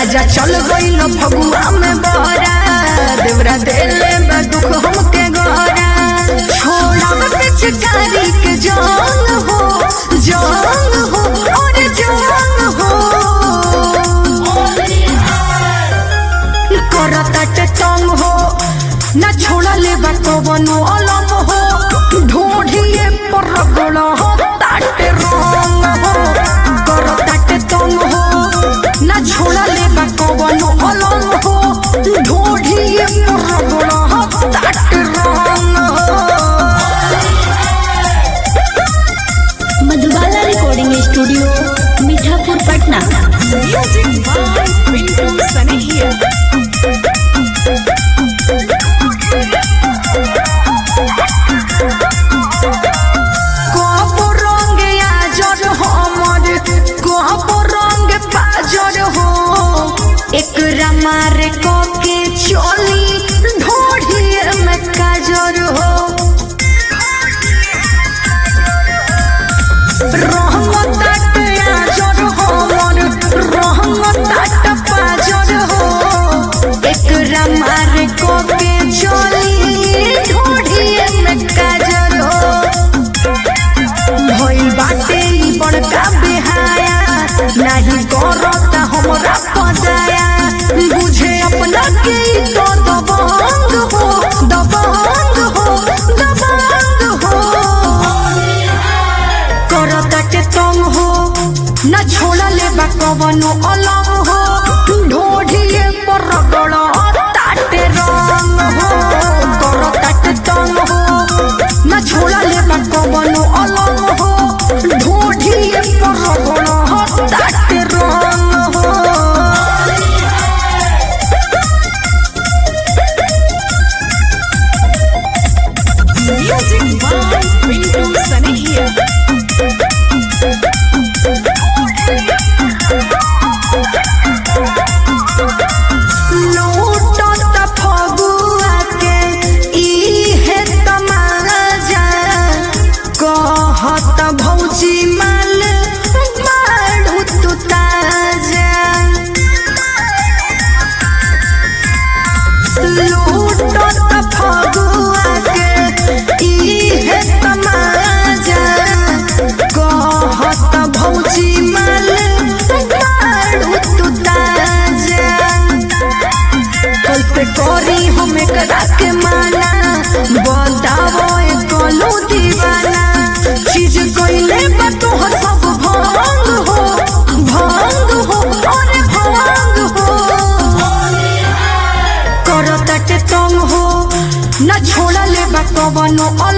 राजा चल गइल फगुआ में बहरा देवरा देले बा दुख हमके गहरा छोड़ा पिचकारी के जान हो जान हो और जान हो करताटे तंग हो न छोड़ा ले बा कवनो अलम हो ढूंढिए पर रगड़ हो ताटे रंग हो करताटे तंग हो न छोड़ा ले बा कवनो अलम हो ढूंढिए पर रगड़ हो ताटे रंग हो Madhubala recording studio Mithapur Patna Music by Pintu Sanehia. कब रंग आजर हमर कब रंग पाजर हो एकरा मारे क के चली ढोढ़िए में काजर हो रंग ताट आजर हमर रंग ताट पाजर हो एकरा मारे क के चली ढोढ़िए में काजर हो भइल बाटे ई बड़का बेहाया नाही करता हमरा पदाया बुझे अपना के ई तो दबंग हो दबंग हो दबंग हो करता के तंग हो न छोड़ा ले बा कवनो अलम हो ढोढ़िए पर रगड़ ताटे रंग हो करता के तंग हो न छोड़ा ले बा कवनो अलम हो ढोढ़िए पर रगड़ ताटे रंग हो Music by Pintu Sanehia. लूटत फगुआ के इहे तमाजा कहत भौजी माल मारू तू ताजा लूटत फगुआ के इहे तमाजा कहत भौजी माल मारू तू ताजा कैसे करी हम एकरा के माना बतावो ए कलू दीवाना चीज कइले बा तोहर सब भंग हो भंग हो अरे भंग हो करताटे तंग हो न छोड़ा ले बा कवनो